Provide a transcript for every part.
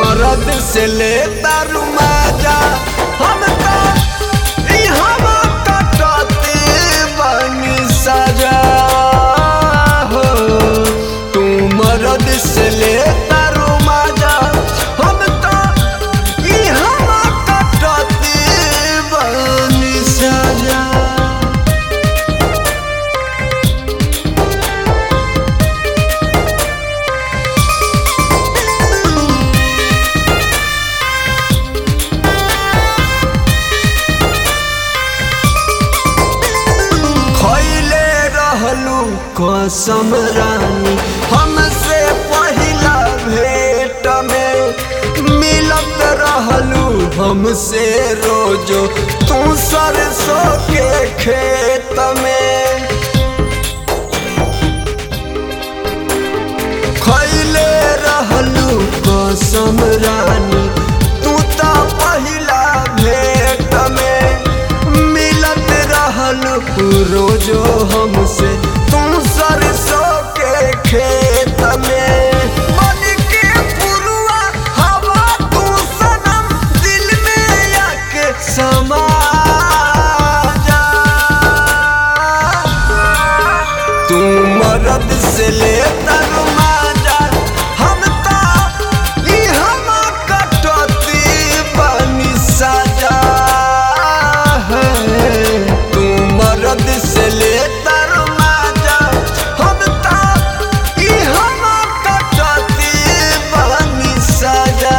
मरद से ले तारू माजा हम तो इहवा कटते बनी सजा हो तू मरद से ले तारू माजा हम तो इहवा कटते बनी सजा खैले रहलू कसम रानी हमसे पहिला भेट में मिलत रहलू हमसे रोजो तू सरसों के खेत में खैले रहलू कसम रानी तू तो पहिला भेट में मिलत रहलू रोजो हमसे तू सरसों के खेत में मन के पुरुआ हवा तू सनम दिल में आके समा जा तू मरद से ले तर माजा हम तो ई हम कटती बनी सजा है तू मरद से ले तर माजा हम तो ई हम कटती बनी सजा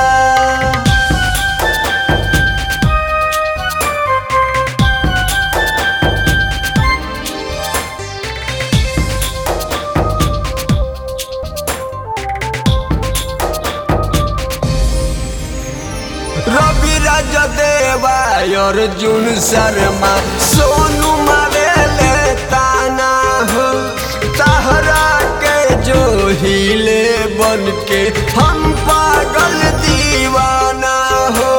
रवि राज देवा अर्जुन शर्मा सोनू मारेले ताना हो तहरा के जो हिले बन के हम पागल दीवाना हो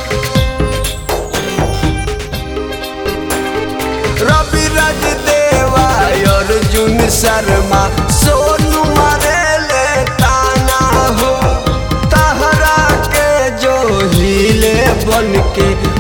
रवि राज देवा अर्जुन शर्मा सोनू मारेले ताना हो तहरा के जो हिले बन के